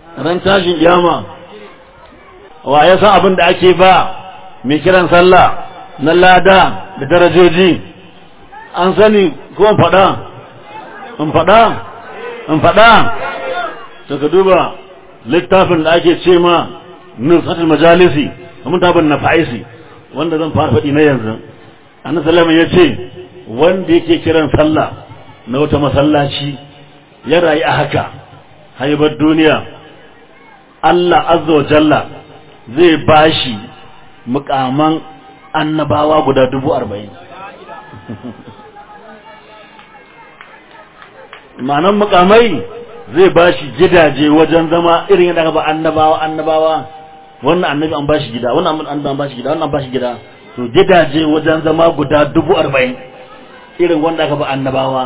ran tashin kiyama wa ya san abin da ake ba mai kiran sallah na lada da darajoji an sani ko in faɗa in faɗa in faɗa to ka duba littafin da ake ce ma nusatul majalisi kamar tabin na fa'isi wanda zan fara faɗi na yanzu annabi sallallahu ya ce wanda yake kiran sallah na wata masallaci ya rayu a haka haibar duniya Allah azza wa jalla zai bashi mukaman annabawa guda dubu arba'in ma'anan mukamai zai bashi gidaje wajen zama irin yadda aka ba annabawa annabawa wannan annabi an bashi gida wannan annabi an bashi gida wannan an bashi gida to gidaje wajen zama guda dubu arba'in irin wanda aka ba annabawa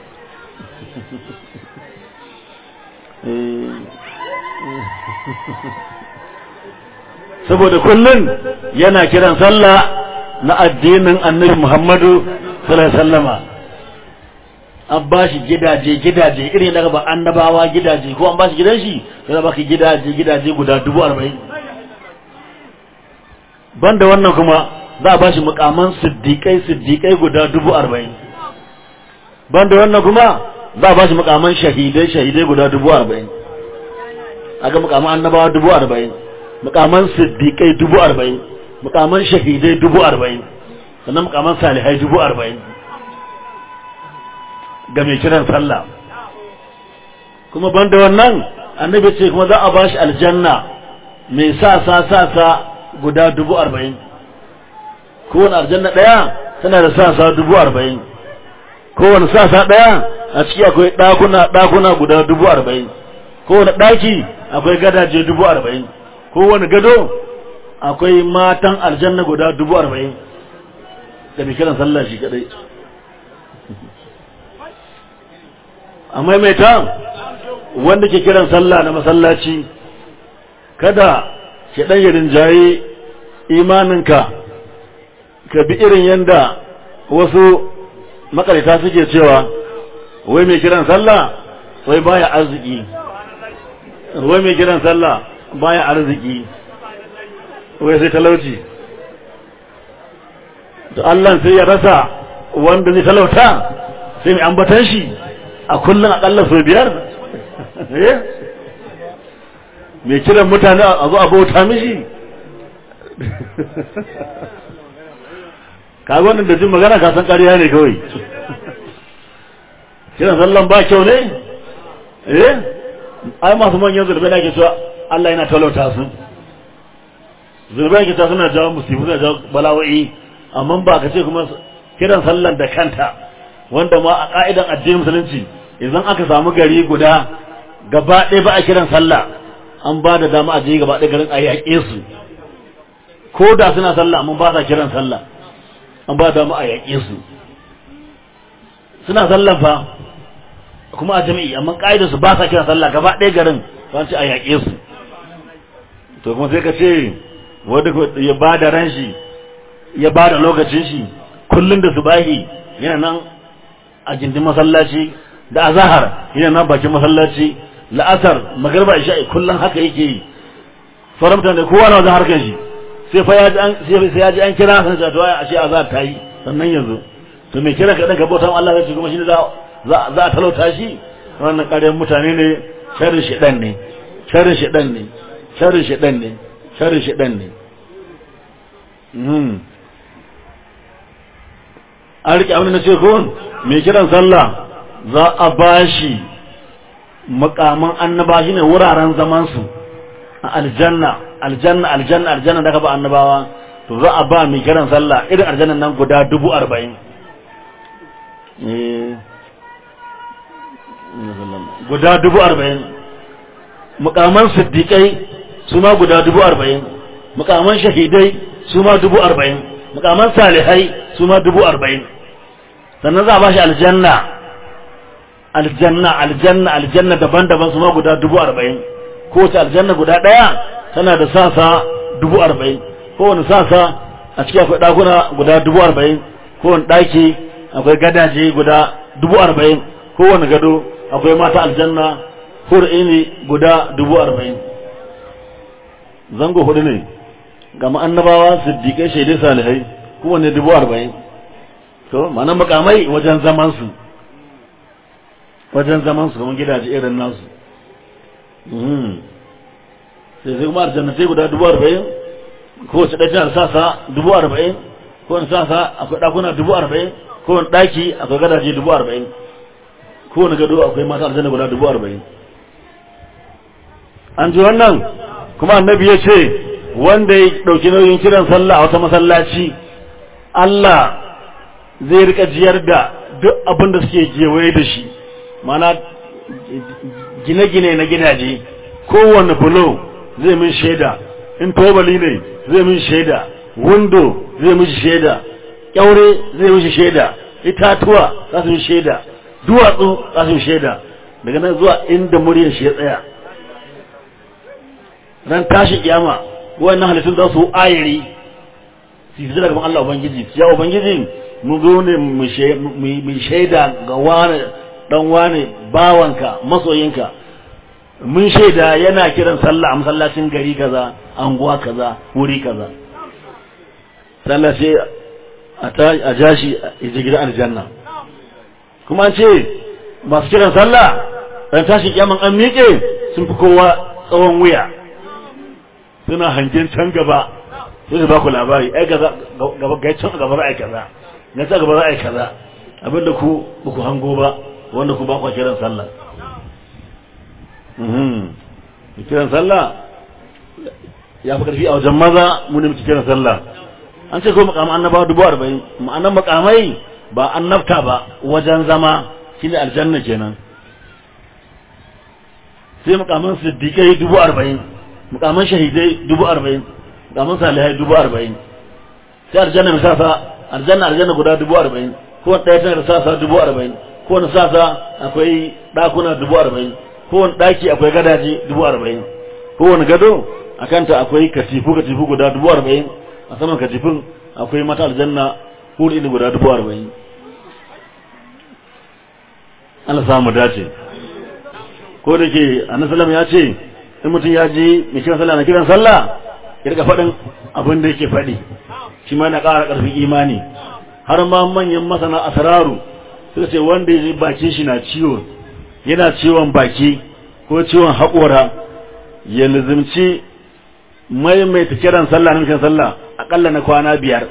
saboda kullum yana kiran sallah na addinin annabi Muhammadu sallallahu alaihi wasallama an ba shi gidaje gidaje irin daga ba annabawa gidaje ko an ba shi gidan shi yana baka gidaje gidaje guda dubu arba'in banda wannan kuma za a ba shi mukaman siddiƙai siddiƙai guda dubu arba'in banda wannan kuma za a ba shi mukaman shahidai shahidai guda dubu arba'in aga mukaman annabawa dubu arba'in mukaman siddiƙai dubu arba'in mukaman shahidai dubu arba'in sannan mukaman salihai dubu arba'in ga mai kiran sallah kuma banda wannan annabi ce kuma za a ba shi aljanna mai sa sa sa sa guda dubu arba'in kowane aljanna ɗaya tana da sa sa dubu arba'in kowane sa sa ɗaya a ciki akwai ɗakuna ɗakuna guda dubu arba'in kowane ɗaki akwai gadaje dubu arba'in kowane gado akwai matan aljanna guda dubu arba'in da mai kiran sallah shi kadai a maimaita wanda ke kiran sallah na masallaci kada ke ɗan yi rinjaye imaninka ka bi irin yadda wasu makarita suke cewa wai mai kiran sallah wai baya arziki wai mai kiran sallah baya arziki wai sai talauci to Allah sai ya rasa wanda zai talauta sai mai ambatan shi a kullum akalla sau biyar mai kiran mutane a zo a bauta mishi kaga wannan da jin magana ka san ƙarya ne kawai kiran sallan ba kyau ne eh ai masu manyan zurbe da ke cewa Allah yana talauta su zurbe ke ta suna jawo musibu suna jawo bala'o'i amma ba ka ce kuma kiran sallan da kanta wanda ma a ka'idan addinin musulunci idan aka samu gari guda gaba ɗaya ba a kiran sallah an ba da dama a je gaba ɗaya garin a yaƙe su ko da suna sallah amma ba sa kiran sallah an ba da dama a yaƙe su suna sallah fa kuma a jami'i amma ƙa'idar su ba sa kiran sallah gaba ɗaya garin ba ce a yaƙe su to kuma sai ka ce wanda ya ba da ran shi ya ba da lokacin shi kullum da subahi yana nan a gindin masallaci da azahar yana nan bakin masallaci la'asar magarba isha'i kullum haka yake yi sauran mutane kowa na wajen harkar shi sai fa ya ji an sai ya ji an kira san ta to a ce azahar ta yi sannan yanzu to me kira ka dan ka bautan Allah kace kuma shi za za za a talauta shi wannan ƙaryar mutane ne sharrin shedan ne sharrin shedan ne sharrin shedan ne sharrin shedan ne an riƙe abin da ce ko mai kiran sallah za a ba shi makaman annaba shi ne wuraren zamansu a aljanna aljanna aljanna aljanna da ka ba annabawa to za a ba mai kiran sallah irin aljannan nan guda dubu arba'in guda dubu arba'in mukaman siddiƙai su ma guda dubu arba'in mukaman shahidai su ma dubu arba'in mukaman salihai su ma dubu arba'in sannan za a ba shi aljanna aljanna aljanna aljanna daban-daban su ma guda dubu arba'in kowace aljanna guda ɗaya tana da sasa dubu arba'in kowane sasa a ciki akwai ɗakuna guda dubu arba'in kowane ɗaki akwai gadaje guda dubu arba'in kowane gado akwai mata aljanna hur'ini guda dubu arba'in zango hudu ne ga annabawa siddiƙai shaidai salihai kowanne dubu arba'in to ma'ana makamai wajen zamansu wajen zamansu kamar gidaje irin nasu sai sai kuma aljannatai guda dubu arba'in kowace ɗaya tana sasa dubu arba'in kowane sasa akwai ɗakuna dubu arba'in kowane ɗaki akwai gadaje dubu arba'in kowane gado akwai mata aljanna guda dubu arba'in an ji wannan kuma annabi ya ce wanda ya ɗauki nauyin kiran sallah a wata masallaci Allah zai rika jiyar da duk abin da suke gewaye da shi mana gine-gine na gidaje kowane bulo zai min shaida in tobali ne zai min shaida windo zai mishi shaida kyaure zai mishi shaida itatuwa za su yi shaida duwatsu za su yi shaida daga nan zuwa inda muryar shi ya tsaya ran tashi kiyama wannan halittun za su ayiri su yi daga Allah Ubangiji ya Ubangiji mu zo ne mu shaida ga wani dan wani bawanka masoyinka mun shaida yana kiran sallah a masallacin gari kaza anguwa kaza wuri kaza sallah sai a jashi a je gidan aljanna kuma an ce masu kiran sallah ran tashi kiyaman an miƙe sun fi kowa tsawon wuya suna hangen can gaba sai su ba ku labari ai gaba gaba ga can gaba za a yi kaza na ta gaba za a yi kaza abinda ku ba ku hango ba wanda ku ba ku kiran sallah kiran sallah ya fi karfi a wajen maza mu ne muke kiran sallah an ce ko makaman annabawa dubu arba'in ma'anan makamai ba annabta ba wajen zama shine aljanna kenan sai makaman siddiƙai dubu arba'in makaman shahidai dubu arba'in makaman salihai dubu arba'in sai aljanna mai sasa aljanna aljanna guda dubu arba'in kowane ɗaya tana da sasa dubu arba'in kowane sasa akwai ɗakuna dubu arba'in kowane ɗaki akwai gadaje dubu arba'in kowane gado a kanta akwai katifu katifu guda dubu arba'in a saman katifin akwai mata aljanna huri ne guda dubu arba'in Allah samu dace ko da ke annabi ya ce in mutum ya ji mai kiran sallah na kiran sallah ya rika faɗin abin da yake faɗi shi ma na ƙara ƙarfin imani har ma manyan masana asararu suka ce wanda ya ji bakin shi na ciwo yana ciwon baki ko ciwon haƙora ya lizimci maimaita kiran sallah na kiran sallah aƙalla na kwana biyar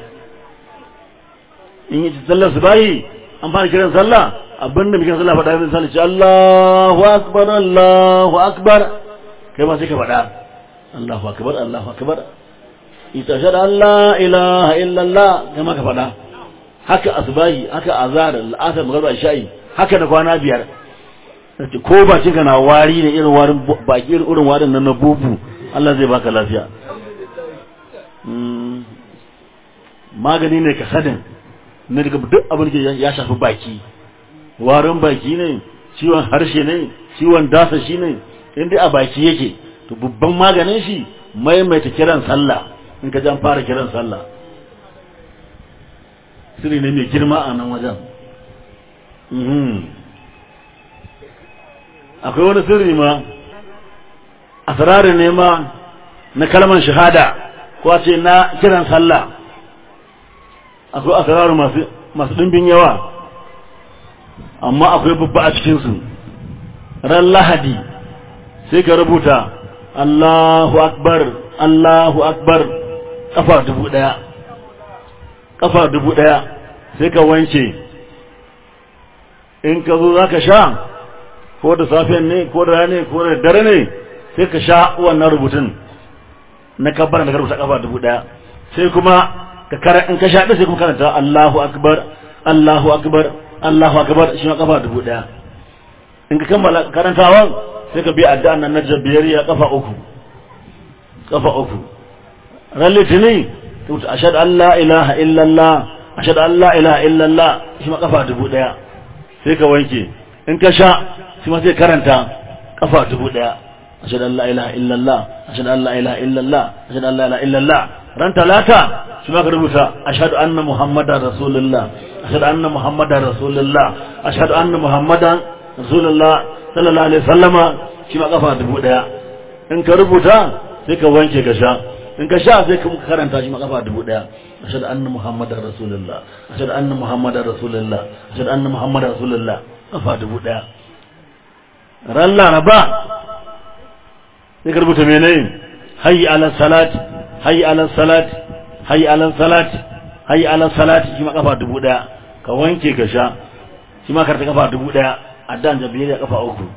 in yi sallar su bayi an fara kiran sallah abinda mai kiran sallah faɗa mai sallah ce Allahu akbar Allahu akbar kai ma sai ka faɗa Allahu akbar Allahu akbar ita shaɗa Allah ilaha illallah kai ma ka faɗa haka asbahi haka azhar al'asar magana sha'i haka da kwana biyar ce ko ba cika na wari ne irin warin baki irin warin nan na bubu Allah zai baka lafiya magani ne ka sadin na daga duk abin da ya shafi baki warin baki ne ciwon harshe ne ciwon dasa shi ne inda a baki yake to babban maganin shi maimaita kiran sallah in ka jan fara kiran sallah sirri ne mai girma a nan wajen akwai wani sirri ma asirari ne ma na kalmar shahada ko ce na kiran sallah akwai asirari masu ɗimbin yawa amma akwai babba a cikinsu ran lahadi sai ka rubuta Allahu akbar Allahu akbar kafa dubu ɗaya kafa dubu ɗaya sai ka wanke in ka zo za ka sha ko da safiyan ne ko da rane ko da dare ne sai ka sha wannan rubutun na kabbar da ka rubuta kafa dubu ɗaya sai kuma ka kara in ka sha ɗin sai kuma karanta Allahu akbar Allahu akbar Allahu akbar shi ma kafa dubu ɗaya in ka kammala karantawan sai ka biya addu'an nan na jabiyariya kafa uku kafa uku ran litini tuta ashhadu an la ilaha illallah ashhadu an la ilaha illallah shi ma kafa dubu ɗaya sai ka wanke in ka sha shi ma sai karanta kafa dubu ɗaya ashhadu an la ilaha illallah ashhadu an la ilaha illallah ashhadu an la ilaha illallah ran talata shi ma ka rubuta ashhadu anna muhammadar rasulullah ashhadu anna muhammadar rasulullah ashhadu anna muhammadan rasulullah sallallahu alaihi wasallama shi ma kafa dubu daya in ka rubuta sai ka wanke ka sha in ka sha sai ka karanta shi ma kafa dubu daya ashhadu anna muhammadar rasulullah ashhadu anna muhammadar rasulullah ashhadu anna muhammadar rasulullah kafa dubu daya ran laraba sai ka rubuta menene hayy ala salat hayy ala salat hayy ala salat hayy ala salat shi ma kafa dubu daya ka wanke ka sha shi ma karta kafa dubu daya addan jabiriya kafa uku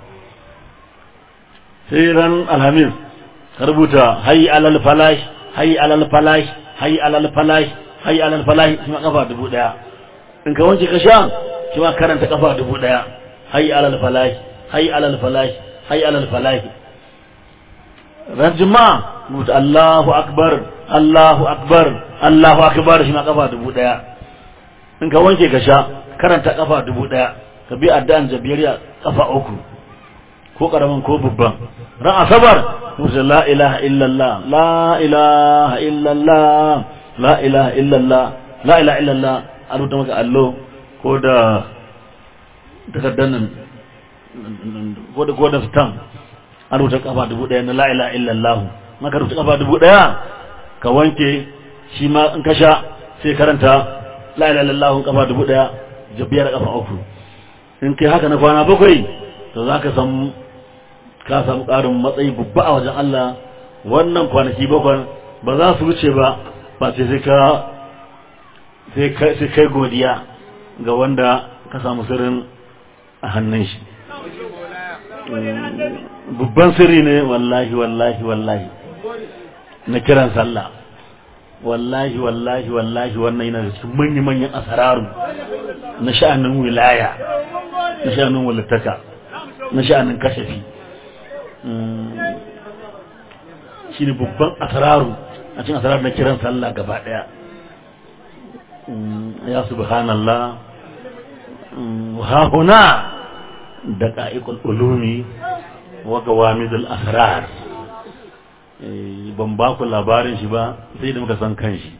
sai ran alhamis ka rubuta hayy alal falash hayy alal falash hayy alal falash hayy alal falash shi ma kafa dubu daya in ka wanke ka sha shi ma karanta kafa dubu daya hayy alal falash hayy alal falash hayy alal falash ran juma'a rubuta Allahu akbar Allahu akbar Allahu akbar shi ma kafa dubu daya in ka wanke ka sha karanta kafa dubu daya ka bi addu'an jabiriya kafa uku ko karamin ko babban ran asabar rubuta la ilaha illallah la ilaha illallah la ilaha illallah la ilaha illallah a rubuta maka allo ko da takardar nan ko da ko da stamp an rubuta kafa dubu daya na la ilaha illallah maka rubuta kafa dubu daya ka wanke shi ma in ka sha sai karanta la ilaha illallah kafa dubu daya jabiyar kafa uku in kai haka na kwana bakwai to za ka samu ka samu ƙarin matsayi babba a wajen Allah wannan kwanaki bakwai ba za su wuce ba ba sai sai ka sai kai godiya ga wanda ka samu sirrin a hannun shi babban sirri ne wallahi wallahi wallahi na kiran sallah wallahi wallahi wallahi wannan yana da cikin manya-manyan asararu na sha'anin wilaya na sha'anin walittaka na sha'anin kashafi shi ne babban asararu a cikin asararu na kiran sallah gaba daya ya subhanallah hahuna da ka'ikul ulumi wa gawamidul asrar ban ba ku labarin shi ba sai da muka san kan shi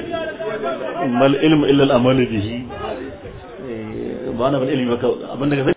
mal ilmu illa al-amalu bihi ba na bal ilmi ba abin da